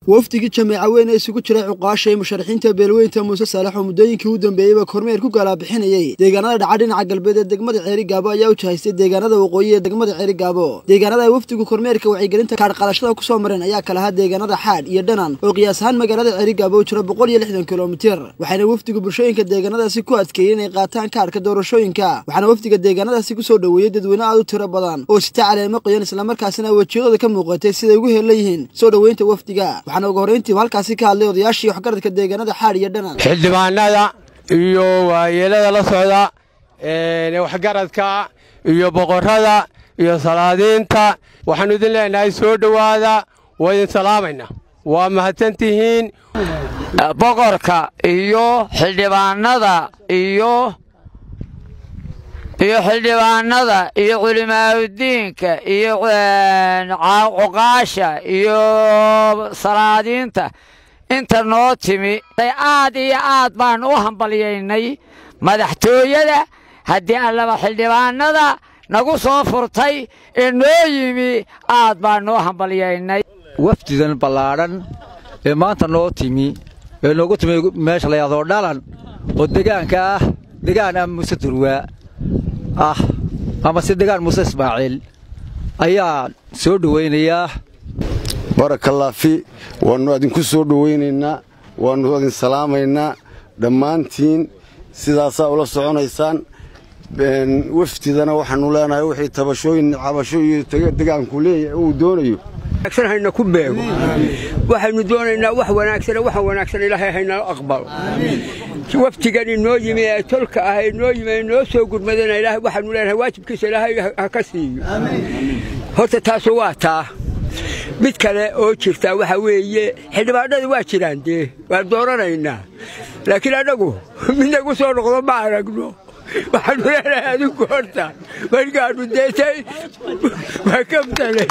wafdigii jameeca weyn ee isugu jiray cuqaasha ee musharaxiinta beelweynta muuse saalax oo muddooyinkii u dambeeyeyba kormeer ku galaabixinayey deegaanada dhaca dhinaca galbeed ee degmada ceeri gaabo ayaa u jahaystay deegaanada waqooyi ee degmada ceeri gaabo deegaanada ay wafdigu kormeerka wacyigelinta kaadhqadashada kusoo mareen ayaa kala ahaa deegaanada xaadh iyo dhanan oo qiyaas ahaan magaalada ceeri gaabo u jira boqol iyo lixdan kilomitir waxaana wafdigu bulshooyinka deegaanadaasi ku adkeeyey inay qaataan kaadhka doorashooyinka waxaana wafdiga deegaanadaasi kusoo dhoweeyey dadweyne aad u tiro badan oo sita caleemo qoyan islamarkaasina wejiyadooda ka muuqatay siday ugu heella yihiin soo dhoweynta wafdiga waxaana ugu horreyntiiba halkaasi ka hadlay odayaashii waxgaradka deegaanada xaadh iyo dhanan xildhibaanada iyo waayeelada la socda waxgaradka iyo boqorrada iyo salaadiinta waxaannu idin leenahay soo dhowaada waa idin salaamaynaa waa mahadsantihiin boqorka iyo xildhibaanada iyo iyo xildhibaanada iyo culimaaudiinka iyo cuqaasha iyo salaadiinta inta noo timi aad iyo aad baan u hambalyaynay madaxtooyada haddii allaba xildhibaanada nagu soo furtay ee noo yimi aad baan noo hambalyaynay wafdidan ballaadhan ee maanta noo timi ee noogu timi meesha la yahdo dhalan oo degaanka ah degaan ah muuse durwaa ah ama si degaan muuse ismaaciil ayaa soo dhowaynayaa barakalaafi waannu adinku soo dhowaynaynaa waannu adin salaamaynaa dhammaantiin sidaasaa ula soconaysaan wafdidana waxaannu leenahay wixii tabashooyin cabasho iyo degaanku leeyahay uu doonayo hayna ku beego waxaynu doonaynaa wax wanaagsan waxa wanaagsan ilaahay haynala aqbalo waftigan inoo yimi ee tolka ah inoo yimi inoo soo gurmadana ilaahay waxaanu leenahay waajibkiisa ilaahay ha ka siiyo horta taasu waa taa mid kale oo jirta waxa weeye xildhibaanadu waa jiraan dee waan dooranaynaa laakiin annagu mid nagu soo noqdo ma aragno waxaanu leenahay adigu horta markaannu deetay waa kabtale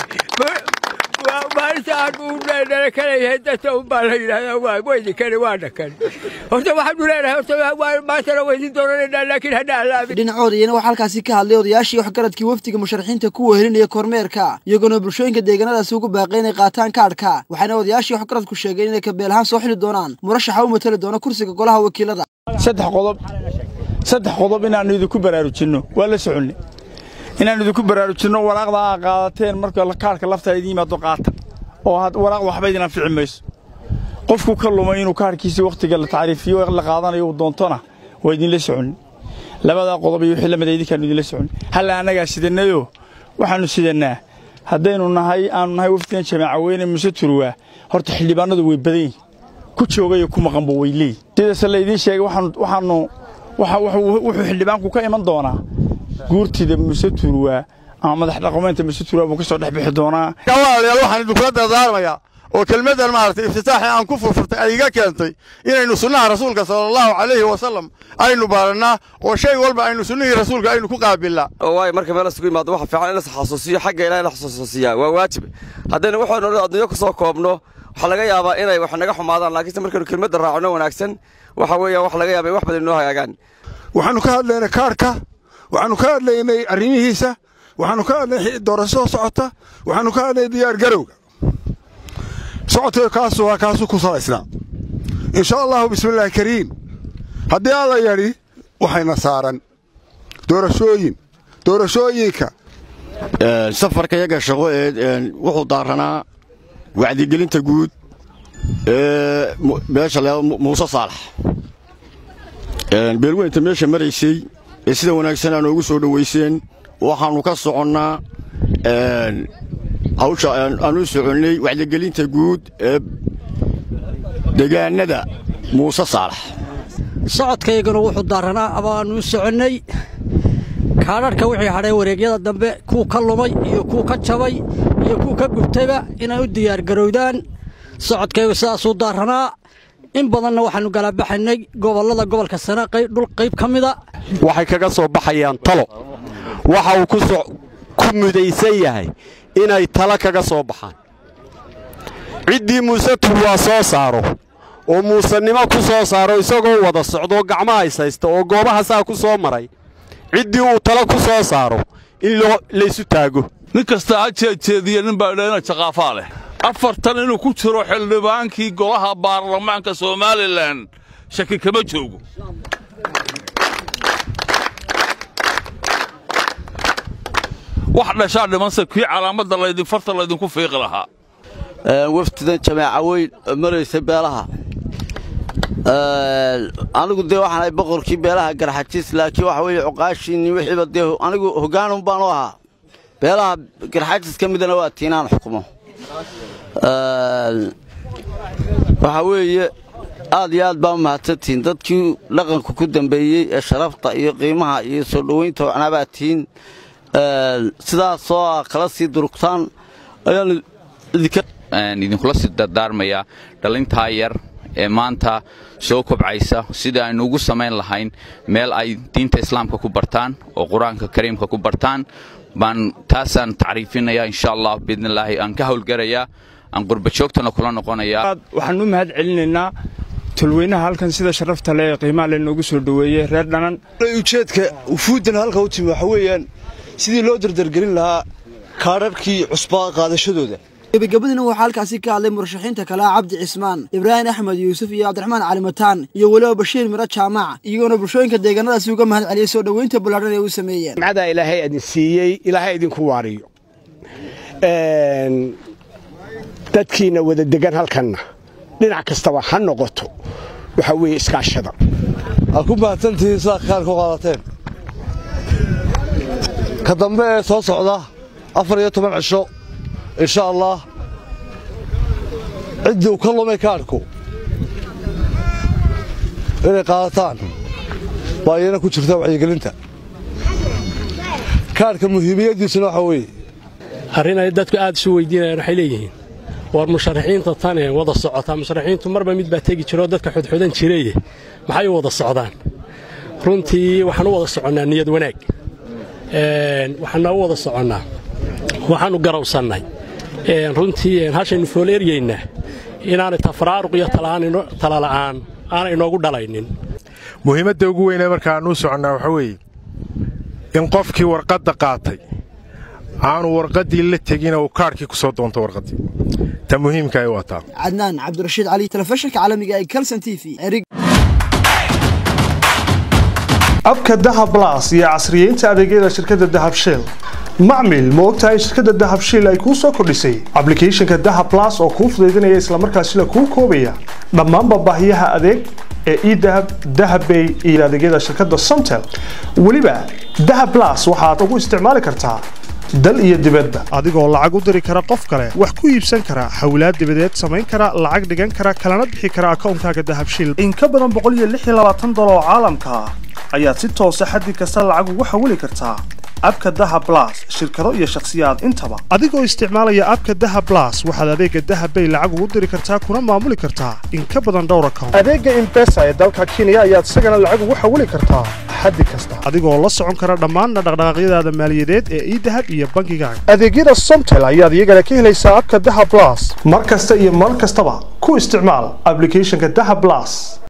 maalinta aanu nala kaleeyahay dadka un baa la yidhahdaa weydinkani waa dhakan horta waxaanu leenahay horta maantana weydin doonanaynaa laakiin hana alaabin dhinacooda iyana waxaa halkaasi ka hadlay odayaashii waxgaradkii wafdiga musharaxiinta ku wehelinaya kormeerka iyagoona bulshooyinka deegaanadaasi ugu baaqay inay qaataan kaadhka waxaana odayaashii waxgaradku sheegeen inay kabeel ahaan soo xili doonaan murashaxa u matali doona kursiga golaha wakiilada saddex qodob saddex qodob inaannu idinku baraarujinno waa la soconnay inaannu idinku baraarujinno waraaqda aa qaadateen marka kaadhka laftaa idiin yimaado qaata oo waraaq waxba idin anfici mayso qofku ka lumay inuu kaadhkiisii wakhtiga la tacriifiyo la qaadanayo uu doontona waa idinla soconnay labadaa qodob iyo wixii lamida idinkaannu idinla soconnay halla annagaa sidannayoo waxaannu sidannaa haddaynu nahay aanu nahay wafdigan jamaaca weyne muse turwaa horta xildhibaanadu way badan yihin ku joogayo ku maqanba way leeyihin sidaase laydiin sheegay waxaannu wuxuu xildhibaanku ka iman doonaa guurtida muse turwaa ama madax dhaqameynta muse turwaa buu ka soo dhex bixi doonaa walaalayaal waxaan idinkula dardaarmayaa oo kelmaddan maaragtay iftitaaxii aan ku furfurtay ay iga keentay inaynu sunnaha rasuulka sala allahu calayhi wasalam aynu baarannaa oo shay walba aynu sunnihii rasuulka aynu ku qaabilnaa waayo marka meel isugu yimaado waxa fiican in la xasuusiyo xagga ilahay la xasuusiyaa waa waajib haddaynu waxaynu odhan adduunyo ku soo koobno waxaa laga yaabaa inay wax naga xumaadaan laakiinse markaynu kelmadda raacno wanaagsan waxa weeya wax laga yaaba in wax badan inoo hagaagaan waxaannu ka hadlaynay kaarhka waxaannu ka hadlaynay arrimihiisa waxaannu ka hadlaynay doorashada socota waxaannu ka hadlaynay diyaar garowga socodka kaasu waa kaasu ku salaysnaa insha allahu bismillaahi kariim haddii alla yadhi waxayna saaran doorashooyin doorashooyinka safarka yaga shaqo ee wuxuu daaranaa wacdigelinta guud ee meesha la muuse saalax beelweynta meesha maraysay ee sida wanaagsan aa noogu soo dhowayseen waxaannu ka soconnaa hawsha aan u soconnay wacdigelinta guud ee degaannada muuse saalax socodkaygana wuxuu daaranaa abaannu soconnay kaadharhka wixii hadhay wareegyada dambe kuu ka lumay iyo kuu ka jabay iyo kuu ka gubtayba inay u diyaargarowdaan socodkaygu sidaasuu daaranaa in badanna waxaannu galaabaxaynay gobollada gobolka sane dhul qayb ka mida waxay kaga soo baxayaan talo waxa uu ku mudaysan yahay inay talo kaga soo baxaan ciddii muuse turwaa soo saaro oo muusennimo ku soo saaro isagoo wada socdoo gacmaha ishaysta oo goobaha saa ku soo maray ciddii uu talo ku soo saaro in laysu taago nin kasta ha jeedjeediya nin baa idha ina jaqaafaa leh afartan inuu ku jiro xildhibaankii golaha baarlamaanka somalilan shaki kama joogo wax dhashaa dhimanse kii calaamadda laydin farta laydinku fiiqi lahaa wafdidan jamaaca weyn oo maraysa beelaha anigu dee waxaan ahay boqorkii beelaha garxajis laakiin waxa weeye cuqaashiinni wixiiba dee anigu hoggaanun baanu ahaa beelaha garxajis ka midana waa tiinaan xukumo waxaa weeye aad iyo aad baa u mahadsantihiin dadkii dhaqanku ku dambeeyey ee sharafta iyo qiimaha iyo soo dhowaynta wacnaa tihiin sidaasoo ah kala sii durugtaan ayaanu idinkula sii dardaarmayaa dhallintaa yar ee maanta soo kobcaysa sida aynu ugu samayn lahayn meel ay diinta islaamka ku bartaan oo qur-aanka kariimka ku bartaan baan taasaan tacriifinayaa insha allah biidnillaahi aan ka howlgarayaa aan qurbajoogtana kula noqonayaa waxaan u mahad celinaynaa tolweynaha halkan sida sharafta leh ee qiimaha le noogu soo dhoweeyey reer dhanan ujeedka ufuuddan halka u timi waxa weeyaan sidii loo dardargelin lahaa kaadharhkii cusbaa qaadashadooda gebagabadiina waxaa halkaasi ka hadlay murashaxiinta kale ah cabdi cismaan ibraahim axmed yuusuf iyo cabdiraxmaan calimataan iyo weliba bashiir miro jaamac iyagoona bulshooyinka deegaanadaasi uga mahad celiyey soo dhoweynta ballaadhan ee u sameeyeen nimcadaa ilaahay idin siiyey ilaahay idinku waariyo dadkiina wada degan halkanna dhinac kastaba ha noqoto waxaa weeye iskaashada aad ku mahadsantihiin sidaa kaar ku qaadateen ka dambe ee soo socda afar iyo toban cisho insha allah ciddii u ka lumay kaadhku inay qaadataan baa iyana ku jirta wacyigelinta kaadhka muhiimiyaddiisuna waxaa weeye arrin ay dadku aad isu weydiinayaan waxay leeyihiin war musharaxiinta tan ee wada socotaa musharaxiintu marba mid baa tegi jiroo dadka xudxudan jireye maxay u wada socdaan runtii waxaan u wada soconnaa niyad wanaag waxaana u wada soconnaa waxaannu garawsannay runtii hashaynu fooleeryaynaa inaanay tafaraaruq iyo talala'aan aanay inoogu dhalaynin muhiimadda ugu weynee markaanuu soconnaa waxaa weeye in qofkii warqadda qaatay aanu warqaddii la tegin uu kaadhkii ku soo doonto warqaddii ta muhiimka ay wataa cadnaan cabdirashiid cali telefishinka caalamiga ee kalson t v abka dahab blas iyo casriyeynta adeegyada shirkadda dahab shell macmil ma ogtahay in shirkadda dahab shiil ay kuu soo kordhisay ablicathonka dahab blas oo kuu fudaydinaya islamarkaasina kuu koobaya dhammaanba baahiyaha adeeg ee edahab dahabbay iyo adeegyada shirkadda somtel weliba dahab blas waxaad ugu isticmaali kartaa dal iyo dibadda adigoo lacag u diri kara qof kale wax ku iibsan kara hawlaad dibadeed samayn kara lacag dhigan kara kalana bixi kara akoonkaaga dahabshiil in ka badan dolar oo caalamka ah ayaad si toosa xaddi kasta lacag ugu xawili kartaa abka dahab blas shirkado iyo shakhsiyaad intaba adigoo isticmaalaya abka dahab blas waxaad adeega dahab bay lacag ugu diri kartaa kuna maamuli kartaa in ka badan dhowr account adeega imbesa ee dalka kenya ayaad isagana lacag ugu xawili kartaa xaddi kasta adigoo la socon kara dhammaan dhaqdhaqaaqyadaada maaliyadeed ee idahab iyo bangigaaga adeegyada somtel ayaad iyagana ka helaysaa abka dahab blas mar kasta iyo mar kastaba ku isticmaal ablicathonka dahab blas